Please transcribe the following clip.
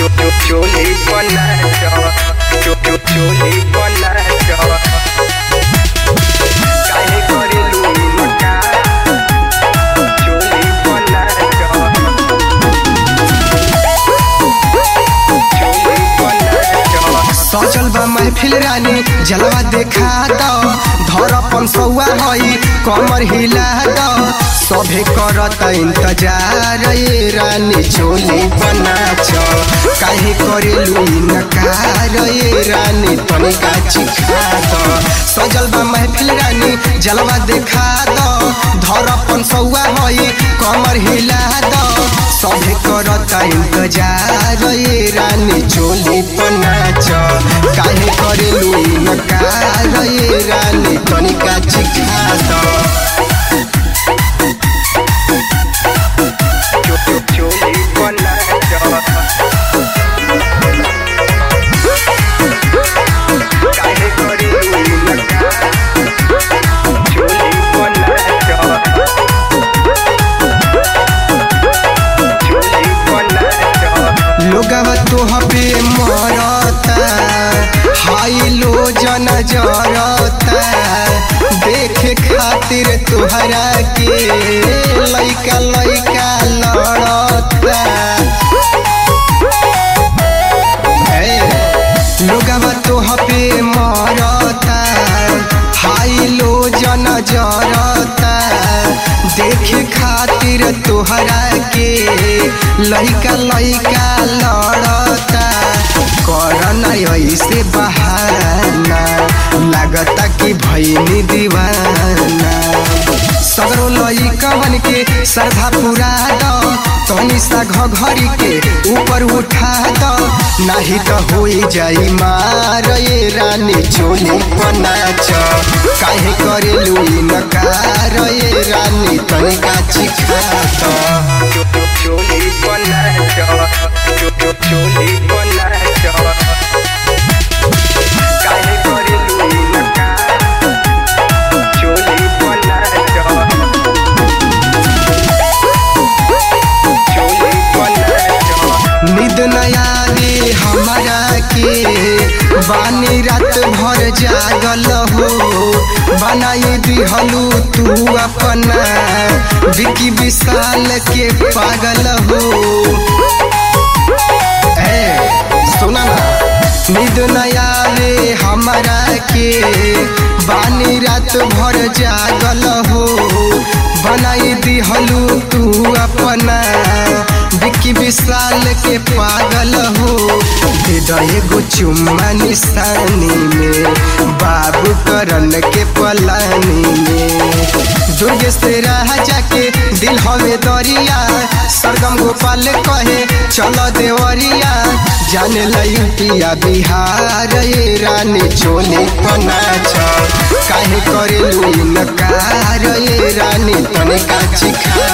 चोली बना चोली बना काहे करेलू मका चोली बना चोली बना सजल बा महफिल रानी जलवा देखा दो धरपन सौआ हई कमर हिला दो सभे करत इंतजार ये रानी चोली बना छ काहे करेलू नकार ये रानी तनिका चिखा दो सजल बा महफिल रानी जलवा देखा दो धरपन सौआ हई कमर हिला दो सभे करत इंतजार ये रानी चोली बना छ काहे करेलू नकार ये रानी तनिका चिखा दो चोली बना काहे करेलू मका चोली बना चोली बना लोगवा तोह पे मरता हाई लो जन जरता देखे खातिर तुहरा के लइका लइका लड़ता हे, लोगवा तोह पे मरता हाई लो जन जरता देखे खातिर तोहरा के लइका लइका लड़ता करना ऐसे बहाना लागता कि भैनी दीवाना सगरो लइकवन के श्रद्धा पूरा दो तनी सा घघरी के ऊपर उठा दो नाही तो होई जाई मार ये रानी चोली पनाच काहे करेलू नकार ये रानी तनिका चिखा दो चोली बना चोली बना काहे करेलू मका चोली बना चोली बना निद नया रे हमारा के बानी रात भर जागल हो बनाई दिहलू तू अपना विकी विशाल के पागल हो ए सुना ना निद नया रे हमारा के बानी रात भर जागल हो बनाई दिहलू तू अपना विकी विशाल के पागल हो दे दो एगो चुम्मा निशानी में बाबू करन के पलानी में दुर्ग से रह जाके दिल हवे दरिया सरगम गोपाल कहे चलो देवरिया जाने लयुटिया बिहार ये रानी चोली पनाच काहे करेलू नकार ये रानी तनिका चिखा